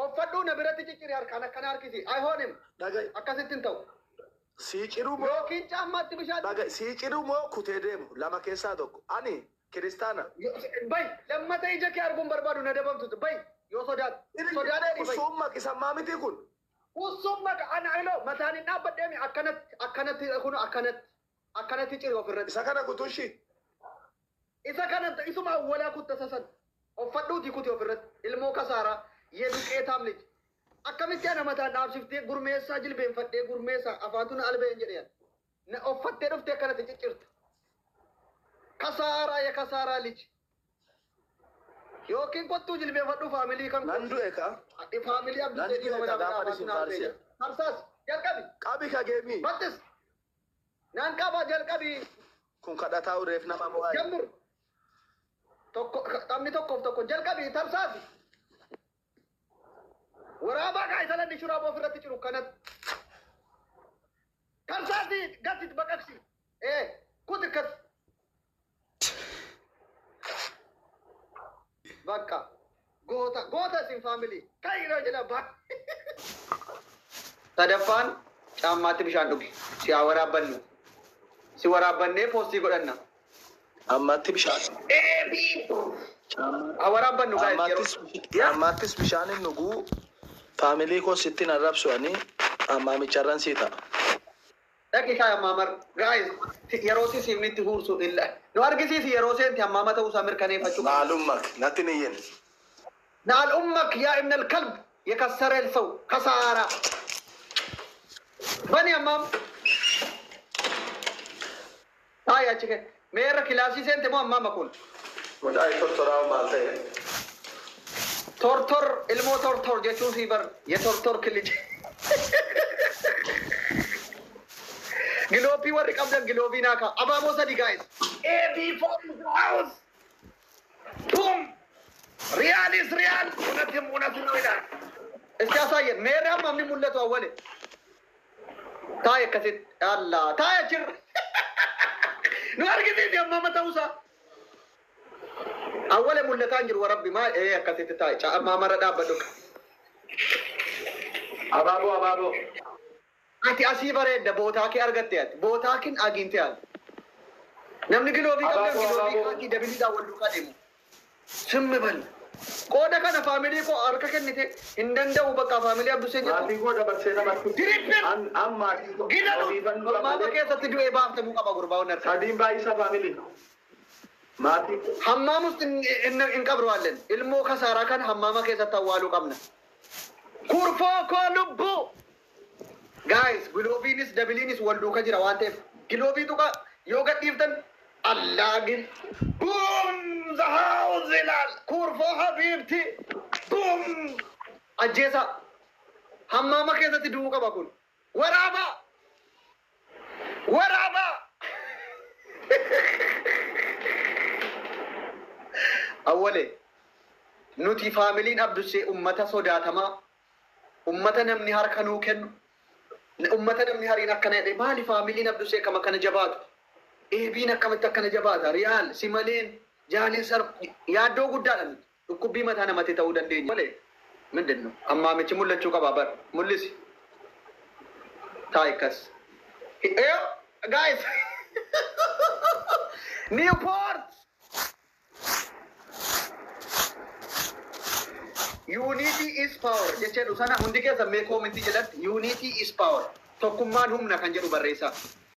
Uffadhuu na biratti cicciri harkaan akkana harkisi. Ayhoonim Dhaga'i. akkasittiin ta'u. Sii cidhu moo Yookiin caammaatti bishaan. dhaga'i sii cidhu moo kutee deemu lama keessaa tokko. Ani kiristaana. Bay lammata ija kee arguun barbaadu na dabamtu. Bay yoo sodaat. Sodaadheeni bay. Usuun maqisammaa miti kun. Usumma ana ilo mataan hin dhaabbadheemi akkanatti akkanatti kun akkanatti akkanatti ciri ofirratti. Isa kana kutushi. Isa kanatti isuma awwalaa kutta sasan. Uffadhuuti kuti ofirratti. Ilmoo kasaaraa yee duqeetaam liji. Akkamitti ana mataan dhaabsiftee gurmeessaa jilbeenfadhee gurmeessaa afaantu na albeen jedheen. Na uffattee dhuftee akkanatti ciccirta. Kasaaraa ya kasaaraa liji. Yookiin kottuu jilbeenfadhuu faamilii kan Nan du'e ka. faamilii abduu Nan jedhii du'e mana ka gaafa afaantu isin na albeen. faarsiya. Harsaas jalqabi. Qabi ka geemii. Battis. Naan qaba jalqabi. Kun kadhataa ureef nama mo'aa. Jammur. Tokko taphni tokkoof tokko jalqabi tamsaasi. Waraabaa kaa isa ladhi shuraaba ofirratti ciru kanatti. Tamsaasi gatti baqaqsi. Ee kuti kas. Bakka. Goota goota isin faamilii. Kaayiroo jedha ba. Sadaffaan caammaatti bishaan dhugi. Si haa waraabbannu. Si waraabbannee poostii godhanna. Ammatti bishaan. Haa waraabbannu gaa Ammattis ammattis bishaan hin dhuguu. Faamilii koo sittiin arrabsu ani ammaamicharran sii ta'a. Dhaqi kaa ammaamar gaa'is yeroo si siifnitti huursu illa. Nu argisiisi yeroo seenti ammaama ta'uusaa mirkaneeffachuu qaba. Maalummak natti ni iyyin. نال أمك يا ابن الكلب يكسر الفو خسارة بني أمام هاي أشيك ميرا كلاسي سنت مو أمام أكون Mucaa tortoraa maal ta'e? تور تور المو تور تور جتون سيبر يا تور تور كلج جلوبي ورق أبدا جلوبي ناكا أبا موسى دي guys AB from house boom ريال is ريال ونتم ونتم ويلان እስኪ ያሳየን ሜሪያም ማምኒ ሙለቱ አወለ ታየ ከሴት አላ ታየ ችር ኑ አርጊዜ የማመ ተውሳ አወለ ሙለታ እንጅር ወረቢ ማ ኤ ከሴት ታየ ጫ ማመረ ዳበዱክ Abaaboo abaaboo. አቲ አሲ በሬደ ቦታ ኬ አርገቴ ያት ቦታ ኪን አግኝቴ ያት ነምኒ ግሎቢ ቀበ Abaaboo, ግሎቢ abaaboo. ካቲ ደብሊ ዳወሉ ቀደሙ ስም በል ቆደ ከነ ፋሚሊ ኮ አርከ ከንቴ እንደንደው በቃ ፋሚሊ አብዱሴ ጀቱ Maatii koo dabarsee namatti. Dirippin! An an maatii koo. Gidanu Ofiifan dura maama malee. keessatti du'ee baaftamuu qaba gurbaan harka. Sadiin baay'isa faamilii. Maatii. Hammaam ውስጥ እንቀብረዋለን። ilሞ kasaaraa kan hammaama keessatti awwaaluu qabna. Kurfoo koo lubbuu! Guys, giloobiinis dabiliinis wal duuka jira waan ta'eef giloobii tuqa yoo gadhiiftan allaagin buum zahaa'u zilaal kurfoo habiibti buum ajjeesa hammaama keessatti du'uu qaba kun waraaba waraaba awwale nuti faamiliin abdussee ummata sodaatamaa ummata namni harka nuu kennu ummata namni hariin akkana jedhe maali faamiliin abdussee akkam akkana jabaatu eebiin akkamitti akkana jabaata riyaal si maleen jaaliin sar yaaddoo guddaadhaan dhukkubbii mataa namatti ta'uu dandeenya malee ምንድን ነው አማምች ሙለችው ቀባበር ሙልስ ታይከስ ጋይስ ኒውፖርት Unity is power jechuudha sana hundi keessa mee koomintii jedhatti unity is power tokkummaan humna kan jedhu barreessaa.